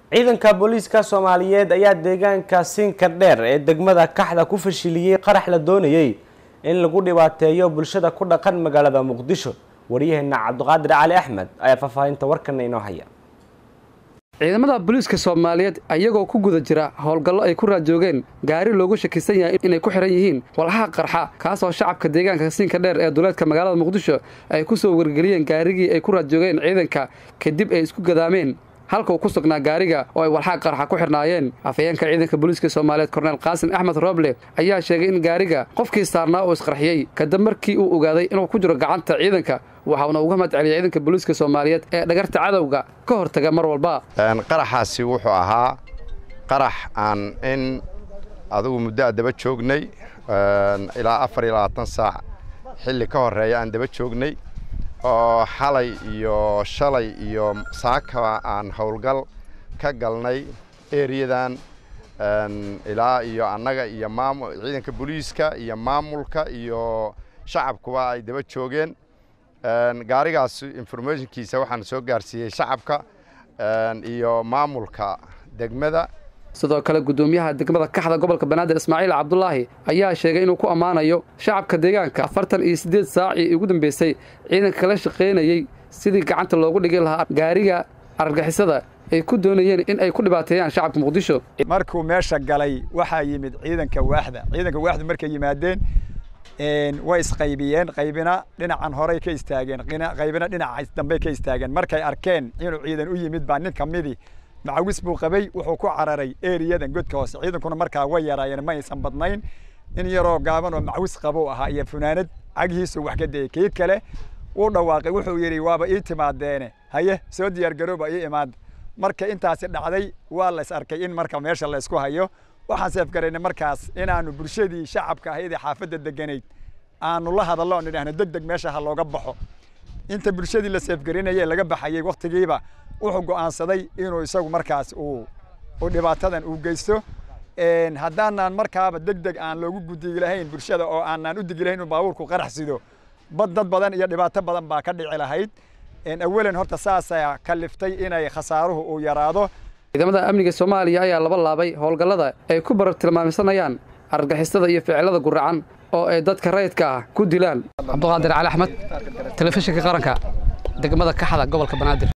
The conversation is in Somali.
ciidanka booliiska soomaaliyeed ayaa deegaanka siinka dheer ee degmada kaxda ku fashiliyey qarax la doonayey in lagu dhibaateeyo bulshada ku dhaqan magaalada muqdisho waryaheena cabdiqaadir cali axmed ayaa faahfaahinta warkana inoo haya ciidamada booliiska soomaaliyeed ayagoo ku guda jira howlgallo ay ku raajoogeen gaari loogu shakisan yahay inay ku xihan yihiin walxaha qarxa kaasoo shacabka deegaanka siinka dheer ee duleedka magaalada muqdisho ay ku soo wargeliyeen gaarigii ay ku raajoogeen ciidanka kadib ay isku gadaameen halka uu ku sugnaa gaariga oo ay walxaha qarxa ku xidhnaayeen afhayeenka ciidanka booliiska soomaaliyeed korneel qaasim axmed rooble ayaa sheegay in gaariga qofkii saarnaa uu isqarxiyey kadib markii uu ogaaday inuu ku jiro gacanta ciidanka waxauna uga mahad celiyay ciidanka booliiska soomaaliyeed ee dhagarta cadowga ka hortaga mar walba qaraxaasi wuxuu ahaa qarax aan in adugu muddo a daba joognay ilaa afar iyo labaatan saac xilli ka horreeya aan daba joognay oo xalay iyo shalay iyo saakaba aan howlgal ka galnay eriyadan ilaa iyo annaga iyo maam ciidanka booliiska iyo maamulka iyo shacabkuba ay daba joogeen gaarigaas informationkiisa waxaan soo gaarsiiyey shacabka iyo maamulka degmada sidoo kale guddoomiyaha degmada kaxda gobolka banaadir ismaaciil cabdulaahi ayaa sheegay inuu ku ammaanayo shacabka deegaanka afartan iyo siddeed saacii ugu dambeysay ciidanka kala shaqaynayey sidii gacanta loogu dhigi lahaa gaariga argagixisada ay ku doonayeen in ay ku dhibaateeyaan shacabka muqdisho markuu meesha galay waxaa yimid ciidanka waaxda ciidanka waaxdu markay yimaadeen way isqaybiyeen qaybina dhinacan horey ka istaageen qaybina dhinaca dambey ka istaageen markay arkeen inuu ciidan u yimid baa nin ka midii macawis buu qabay wuxuu ku cararay eriyadan godka hoose ciidankuna markaa way yaraayeen ma aysan badnayn in yaroo gaaban oo macawis qabo ahaa iyo funaanad cagihiisu wax ka dayay kii kale wuu dhawaaqay wuxuu yidhi waaba ii timaadeene haye soo diyaargarooba ii imaada marka intaasi dhacday waa la is arkay in marka meesha la isku hayo waxaan seefgaraynay markaas inaanu bulshadii shacabka ahayd ee xaafadda deganayd aanu la hadallo oon idhaahno deg deg meesha ha looga baxo inta bulshadii la seefgarinayay laga baxayey wakhtigiiba wuxuu go'aansaday inuu isagu markaas uu uu dhibaatadan uu geysto haddaanaan markaaba deg deg aan loogu gudigi lahayn bulshada oo aanaan u digi lahayn inuu baabuurku qarax sido bad dad badan iyo dhibaato badan baa ka dhici lahayd awalan horta saasaa kaliftay inay khasaaruhu uu yaraado ciidamada amniga soomaaliya ayaa laba laabay howlgallada ay ku barar tilmaamsanayaan argagixisada iyo ficilada guracan oo ay dadka rayidka ah ku dilaan cabduqaadir cali axmed telefishinka qaranka degmada kaxda gobolka banaadir